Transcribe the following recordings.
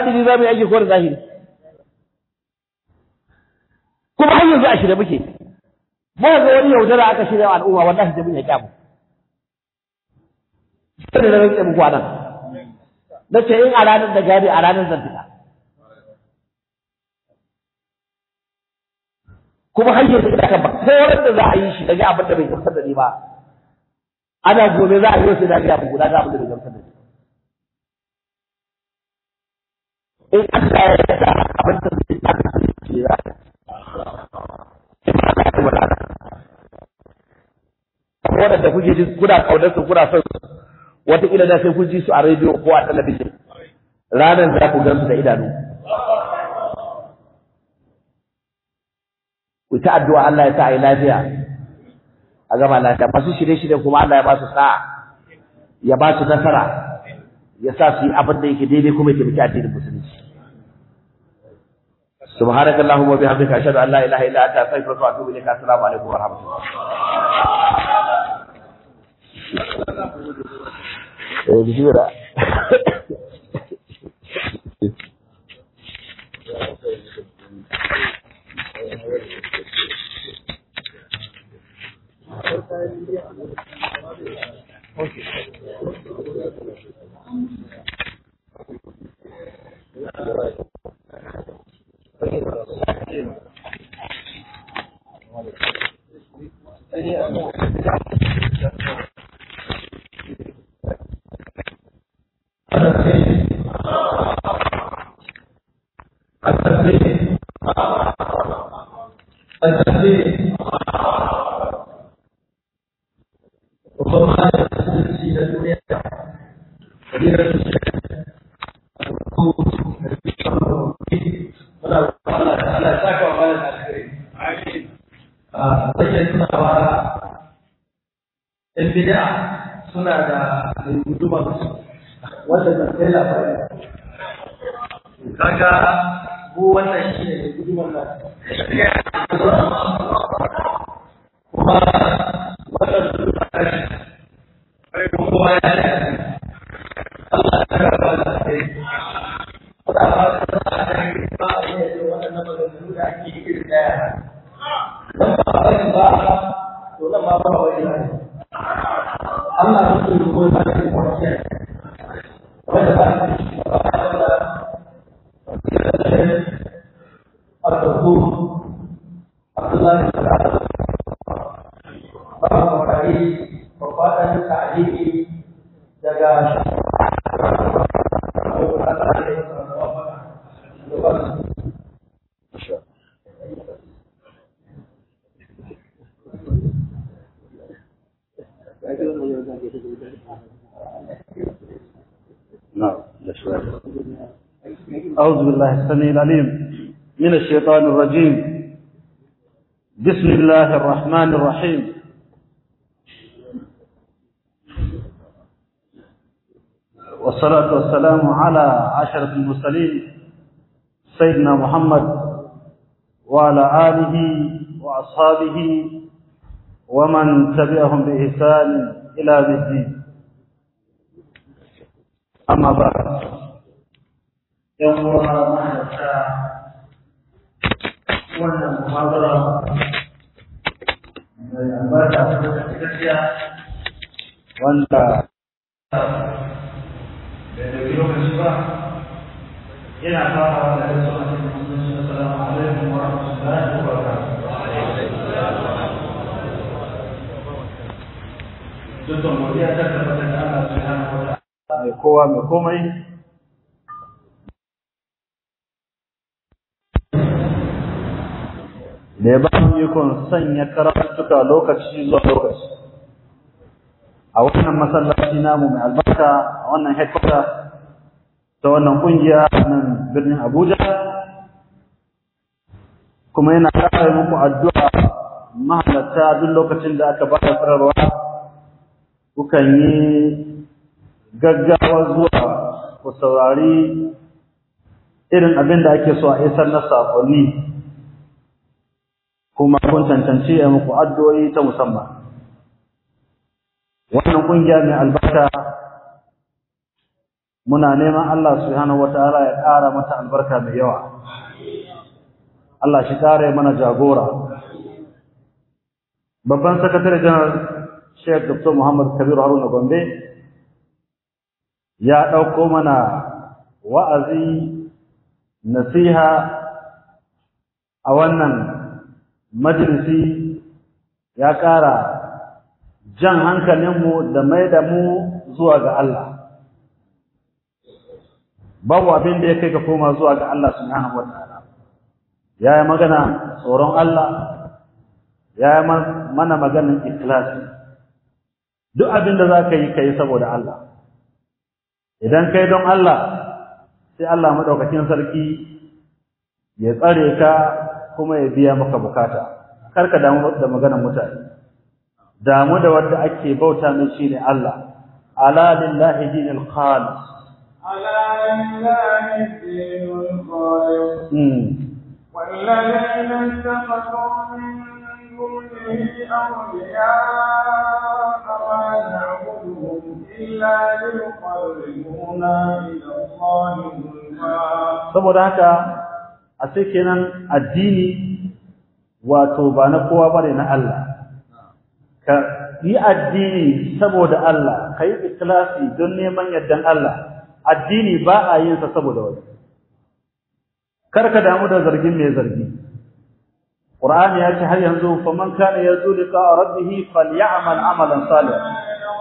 batini za mu yi aiki ko da zahiri kuma har yanzu a shirye muke muka ga wani yaudara aka shirya wa al'umma wallahi sai mun ya kyamu sai da rantsa muku anan na ce in a ranar da gari a ranar zan fita kuma har yanzu da kan ba ko wanda za a yi shi daga abin da bai gamsar da ni ba ana gobe za a yi sai da ga abu guda ga abin da bai gamsar da ni in Allah ya yarda abin da zai ta da shi za waɗanda kuke ji kuna kaunar su kuna son wataƙila da sai kun ji su a rediyo ko a talabijin ranar za ku gan su da idanu ku ta addu'a Allah ya sa a yi lafiya a gama lafiya masu shirye-shirye kuma Allah ya ba su sa'a ya ba su nasara ya sa su yi abin da yake daidai kuma ya taimaki addinin musulunci سبحانك اللهم وبحمدك اشهد ان لا اله الا انت استغفرك واتوب اليك السلام عليكم ورحمه الله بسم الله suna da guduma wanda da kai labari kaga mu wannan shi ne gudumar nan kuma wannan gudumar nan kuma ya ne Allah ya karba da kai Wata ba ta ba a kan ba a yi da waɗannan maganganu da ake iri ɗaya. Don ba a ba to nan ma ba wani ne. Allah su su ko ba su kwanciya wanda ba su ba da Al-Qur'an Abdullah bin Salam ba mu kai babban ta'aliki daga أعوذ بالله السميع العليم من الشيطان الرجيم بسم الله الرحمن الرحيم والصلاة والسلام على عشرة المرسلين سيدنا محمد وعلى آله وأصحابه ومن تبعهم بإحسان إلى الدين أما بعد يوم ما wannan muhabara mai albarka ta gaskiya wanda da daga lokaci ba yana fara da gaisuwa a cikin musulunci assalamu alaikum wa rahmatullahi wa barakatuh dukkan godiya ta tabbata da Allah subhanahu wa ta'ala mai kowa mai komai da ya ba mu ikon sanya karatuka lokaci zuwa lokaci a wannan masallaci namu mai albarka a wannan headquarter ta wannan kungiya nan birnin Abuja kuma yana ƙara muku addu'a mahalarta duk lokacin da aka ba da fararwa kukan yi gaggawa zuwa ku saurari irin abin da ake so a isar na sakonni kuma kun cancanci a muku addu'o'i ta musamman. Wannan ƙungiya mai albarka muna neman Allah subhanahu wataala ya ƙara mata albarka mai yawa Allah shi ƙara mana jagora babban sakatare janar Sheikh Dr. Muhammad Kabir Haruna Gombe ya ɗauko mana wa'azi nasiha a wannan majalisi ya ƙara jan hankalinmu da mai da mu zuwa ga Allah babu abin da ya kai ka koma zuwa ga Allah subhanahu wataala ya yi magana tsoron Allah ya yi mana maganin ikhlasi duk abin da za ka yi ka yi saboda Allah idan kai don Allah sai Allah maɗaukakin sarki ya tsare ka kuma ya biya maka bukata kar ka damu da maganar mutane damu da wanda ake bauta mai shine Allah ala lillahi dinil khalis على لله الدين الخالص والذين اتخذوا من دونه أولياء ما نعبدهم إلا ليقربونا إلى الله saboda haka a sai kenan addini wato ba na kowa bane na Allah ka yi addini saboda Allah ka yi ikhlasi don neman yardan Allah addini ba a yin sa saboda wani kar ka damu da zargin mai zargi Qur'ani ya ce har yanzu faman kana yarju liqa rabbih falyamal amalan salihan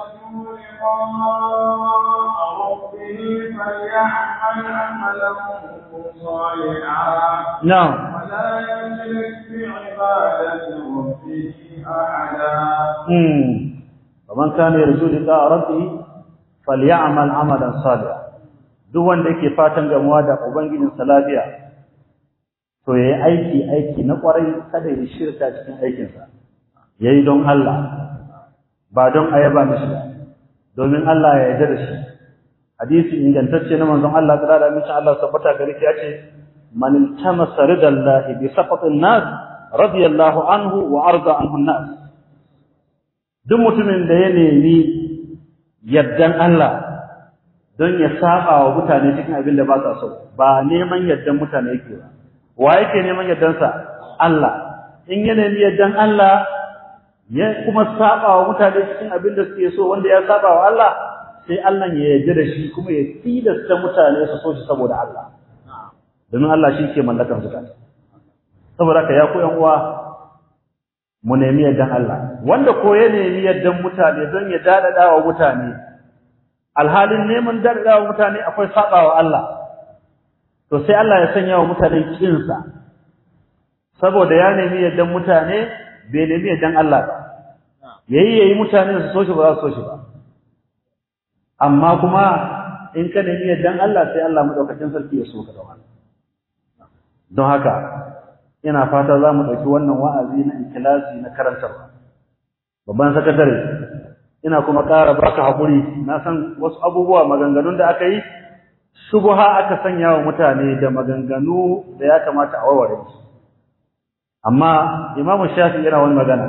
نعم ولا يشرك بعبادة ربه أحدا فمن كان يرجو لقاء ربه فليعمل عملا صالحا duk wanda yake fatan gamuwa da ubangijin sa lafiya to yayi aiki aiki na kwarai kada ya shirka cikin aikin sa yayi don Allah ba don ayaba mishi ba domin Allah ya yarda da shi hadisi ingantacce na manzon Allah da da mishi Allah tabbata gare shi yace man iltamasa ridallahi bi saqatin nas radiyallahu anhu wa arda anhu nas duk mutumin da ya nemi yardan Allah don ya saba wa mutane cikin abin da ba sa so ba neman yardan mutane yake ba wa yake neman yardan sa Allah in ya nemi yardan Allah ya kuma saba wa mutane cikin abin da suke so wanda ya saba wa Allah sai Allah ya yarda da shi kuma ya tilasta mutane su so shi saboda Allah domin Allah shi ke mallakar zukata saboda ka ya ku yan uwa mu nemi yardan Allah wanda ko ya nemi yardan mutane don ya dadada wa mutane alhalin neman dadada wa mutane akwai sabawa Allah to sai Allah ya sanya wa mutane kinsa saboda ya nemi yardan mutane bai nemi yardan Allah ba yayi yayi mutane su so shi ba za su so shi ba amma kuma in ka nemi yardan Allah sai Allah madaukakin sarki ya so ka da wannan don haka ina fata za mu ɗauki wannan wa'azi na ikilasi na karantarwa babban sakatare ina kuma ƙara baka haƙuri na san wasu abubuwa maganganun da aka yi shubuha aka sanya wa mutane da maganganu da ya kamata a warware su amma imamu shafi yana wani magana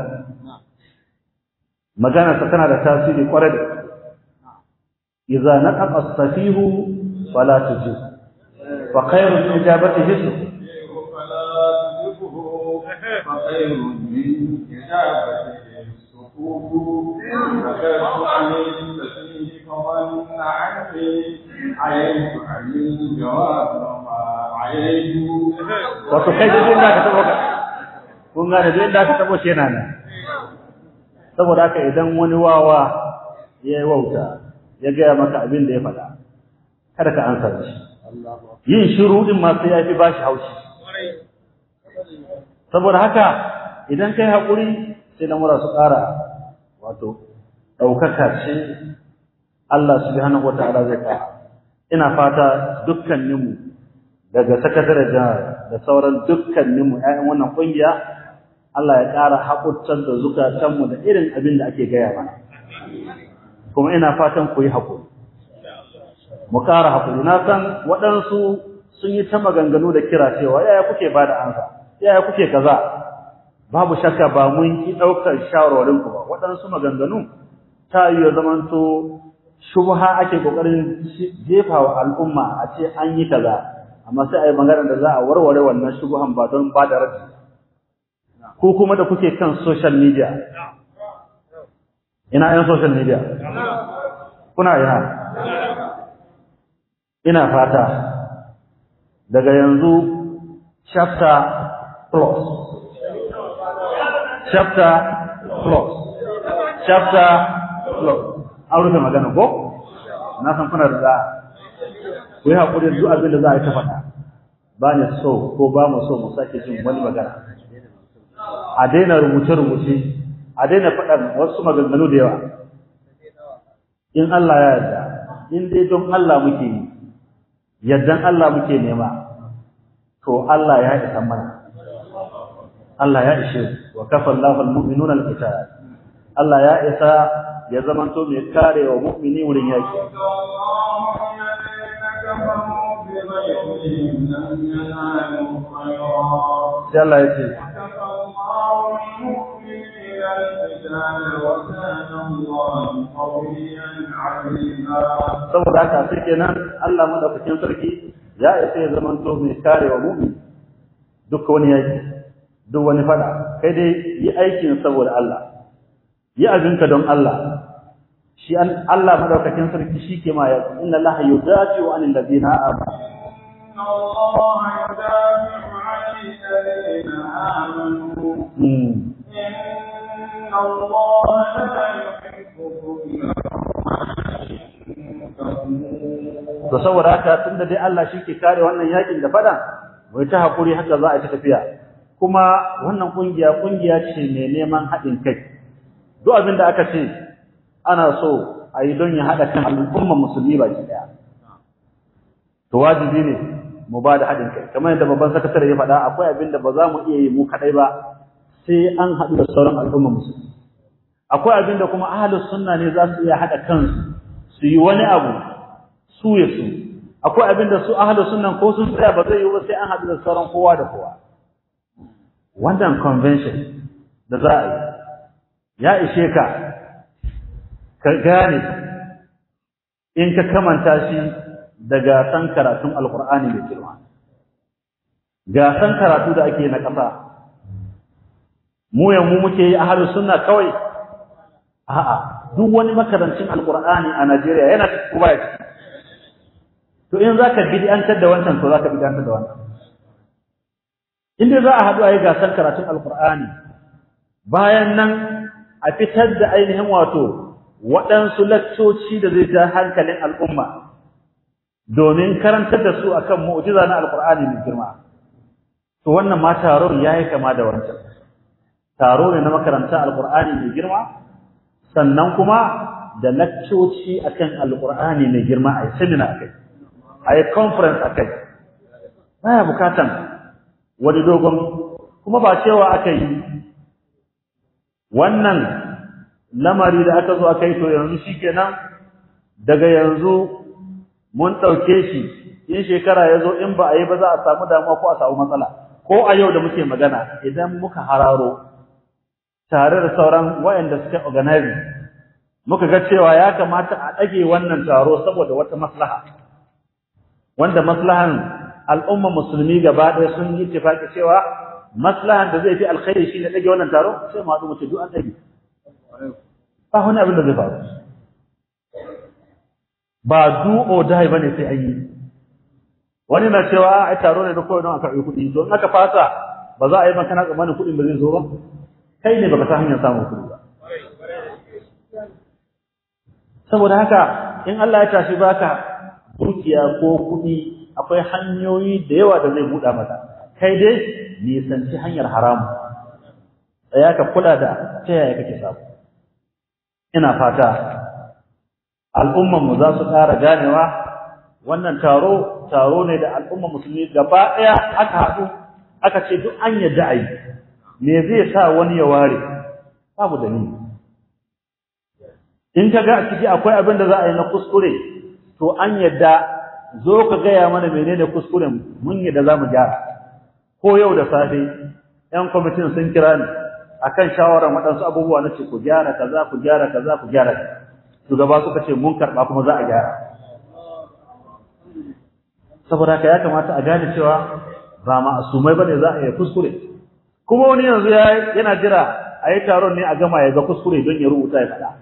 magana ta tana da tasiri kwarai da idza naqaqa as-safihu fala tujib fa khairu min ijabati hisb فخير من إجابته الصفوف فكرت عن التسليم فظن عني عييت عن الجواب وما عييت wato kai duk inda ka tabo ka kun ga da inda ka tabo shi yana nan saboda haka idan wani wawa ya yi wauta ya gaya maka abin da ya faɗa kada ka ansa shi yin shiru din ma sai ya fi bashi haushi saboda haka idan kai haƙuri sai lamura su ƙara wato ɗaukaka ce Allah subhanahu wa ta'ala zai ƙara ina fata dukkaninmu daga sakatare da sauran dukkaninmu ‘ya'yan wannan ƙungiya Allah ya ƙara haƙurtar da zukatanmu da irin abin da ake gaya mana kuma ina fatan ku yi haƙuri mu ƙara haƙuri na san waɗansu sun yi ta maganganu da kira cewa yaya kuke ba da ansa yaya kuke kaza babu shakka ba mun ki daukar shawarwarin ku ba waɗansu maganganu ta yi zamanto shubha ake kokarin jefa wa al'umma a ce an yi kaza amma sai a yi magana da za a warware wannan shubhan ba don ba da raddi ko kuma da kuke kan social media ina yan social media kuna ina ina fata daga yanzu chapter plus chapter plus chapter plus an rufe magana ko na san kuna da za ku yi haƙuri duk abin da za a yi ta faɗa ba ni so ko ba mu so mu sake jin wani magana a daina rubuce-rubuce a daina faɗan wasu maganganu da yawa in Allah ya yarda in dai don Allah muke yi yardan Allah muke nema to Allah ya isa mana Allah ya ishe wa kafa Allahu al-mu'minuna al-qital Allah ya isa ya zamanto mai kare wa mu'mini wurin yaki sai Allah ya ce saboda haka sai kenan Allah madaukakin sarki ya isa ya zamanto mai kare wa mu'min duk wani yaki duk wani fada kai dai yi aikin saboda Allah yi abinka don Allah shi an Allah madaukakin sarki shi ke ma ya inna Allah yudafi wa anil ladina amanu inna Allah yudafi anil ladina amanu inna Allah la yuhibbu to saboda haka tunda dai Allah shi ke kare wannan yakin da fada wai ta hakuri haka za a ci tafiya kuma wannan kungiya kungiya ce mai neman haɗin kai duk abin da aka ce ana so a yi don ya haɗa kan al'ummar musulmi baki ɗaya to wajibi ne mu ba da haɗin kai kamar yadda babban sakatare ya faɗa akwai abin da ba za mu iya yi mu kaɗai ba sai an haɗu da sauran al'ummar musulmi akwai abin da kuma ahlus sunna ne za su iya haɗa kansu su yi wani abu su ya su akwai abin da su ahlus sunna ko sun tsaya ba zai yi ba sai an haɗu da sauran kowa da kowa wannan convention da za a yi ya ishe ka ka gane in ka kamanta shi da gasan karatun alkur'ani mai girma gasan karatu da ake na ƙasa mu ya mu muke yi a halin sunna kawai a'a duk wani makarancin alkur'ani a Najeriya yana kuma ya ciki to in zaka bid'antar da wancan to zaka bid'antar da wannan inda za a haɗu a yi gasar karatun alkur'ani bayan nan a fitar da ainihin wato waɗansu laccoci da zai ja hankalin al'umma domin karantar da su akan mu'jiza na alkur'ani mai girma to wannan ma taron ya yi kama da wancan taro ne na makaranta alkur'ani mai girma sannan kuma da laccoci akan alkur'ani mai girma a yi seminar akai a yi conference akai baya bukatan wani dogon kuma ba cewa aka yi wannan lamari da aka zo aka yi to yanzu shikenan daga yanzu mun ɗauke shi in shekara ya zo in ba a yi ba za a samu damuwa ko a samu matsala ko a yau da muke magana idan muka hararo tare da sauran wayanda suka organize muka ga cewa ya kamata a ɗage wannan taro saboda wata maslaha wanda maslahan al'umma musulmi gaba ɗaya sun yi tafaki cewa maslahan da zai fi alkhairi shine ɗage wannan taro sai mu haɗu mu ce duk an ɗage ba wani abin da zai faru ba do or die bane sai an yi wani na cewa ai taro ne da kawai don a karɓi kuɗi don aka fasa ba za a yi makana tsammanin kuɗin ba zai zo ba kai ne baka san hanyar samun kuɗi ba saboda haka in Allah ya tashi baka dukiya ko kuɗi akwai hanyoyi da yawa da zai buɗa maka kai dai nisanci hanyar haramu tsaya ka kula da ta yaya kake samu ina fata al'umman mu za su ƙara ganewa wannan taro taro ne da al'umman musulmi gaba ɗaya aka haɗu aka ce duk an yadda a yi me zai sa wani ya ware babu dalili in ka ga a ciki akwai abin da za a yi na kuskure to an yadda zo ka gaya mana menene kuskuren mun yadda za mu gyara ko yau da safe yan kwamitin sun kira ni akan shawarar waɗansu abubuwa na ce ku gyara kaza ku gyara kaza ku gyara kaza shugaba suka ce mun karɓa kuma za a gyara saboda haka ya kamata a gane cewa ba ma'asumai bane za a yi kuskure kuma wani yanzu yana jira a yi taron ne a gama ya ga kuskure don ya rubuta ya faɗa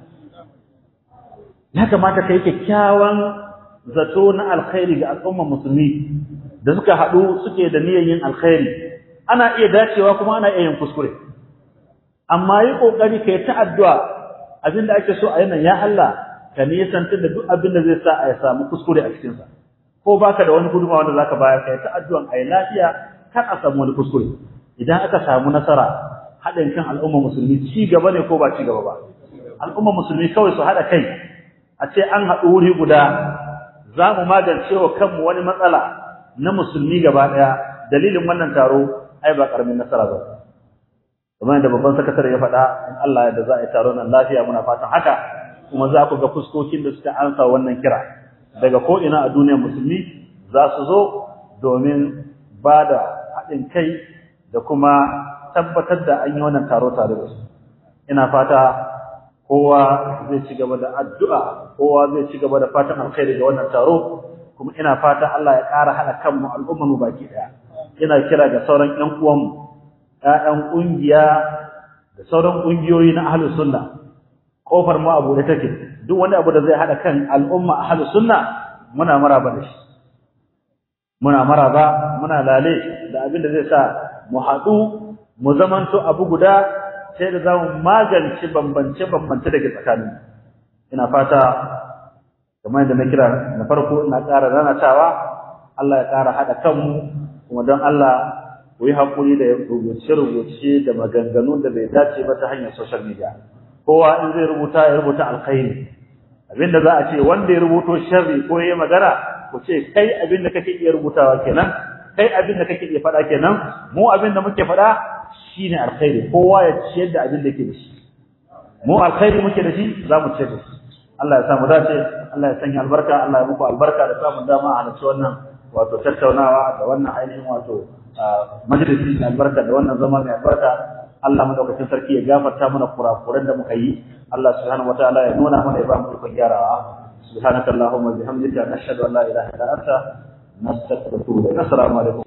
ya kamata ka yi kyakkyawan zato na alkhairi ga al'ummar musulmi da suka haɗu suke da niyyar yin alkhairi ana iya dacewa kuma ana iya yin kuskure amma yi ƙoƙari ka yi ta addu'a abin da ake so a yanan ya Allah ka nisantar da duk abin da zai sa a ya samu kuskure a cikinsa ko baka da wani gudunmawa wanda zaka bayar ka yi ta addu'an a yi lafiya kar a samu wani kuskure idan aka samu nasara haɗin kan al'ummar musulmi ci gaba ne ko ba ci gaba ba al'ummar musulmi kawai su haɗa kai a ce an haɗu wuri guda za mu magance wa kanmu wani matsala na musulmi gaba ɗaya dalilin wannan taro ai ba ƙaramin nasara ba kamar yadda babban sakatare ya faɗa in Allah yadda za a yi taro nan lafiya muna fatan haka kuma za ku ga fuskokin da suka ansa wannan kira daga ko ina a duniyar musulmi za su zo domin ba da haɗin kai da kuma tabbatar da an yi wannan taro tare da su ina fata kowa zai ci gaba da addu'a kowa zai ci gaba da fatan alkhairi ga wannan taro kuma ina fata Allah ya ƙara haɗa kanmu al'ummar mu baki ɗaya ina kira ga sauran ƴan uwanmu ƴaƴan ƙungiya da sauran ƙungiyoyi na ahlus sunna kofar mu abu da take duk wani abu da zai haɗa kan al'umma ahlus sunna muna maraba da shi muna maraba muna lale da abin da zai sa mu haɗu mu zamanto abu guda sai da zamu magance bambance-bambance daga tsakanin ina fata kamar yadda na kira na farko ina ƙara ranatawa Allah ya ƙara haɗa kanmu kuma don Allah ku yi haƙuri da rubuce-rubuce da maganganu da bai dace ba ta hanyar social media kowa in zai rubuta ya rubuta alkhairi abinda za a ce wanda ya rubuto sharri ko ya magana ku ce kai abin da kake iya rubutawa kenan kai abin da kake iya faɗa kenan mu abin da muke faɗa shine alkhairi kowa ya ciyar da abin da yake da shi mu alkhairi muke da shi za mu ciyar da shi Allah ya samu dace Allah ya sanya albarka Allah ya muku albarka da samun dama a halarci wannan wato tattaunawa da wannan ainihin wato majalisi da albarka da wannan zama mai albarka Allah madaukakin sarki ya gafarta mana kurakuran da muka yi Allah subhanahu wataala ya nuna mana ya ba mu ikon gyarawa subhanakallahumma bihamdika nashhadu an la ilaha illa anta nastaghfiruka wa natubu ilaik assalamu alaikum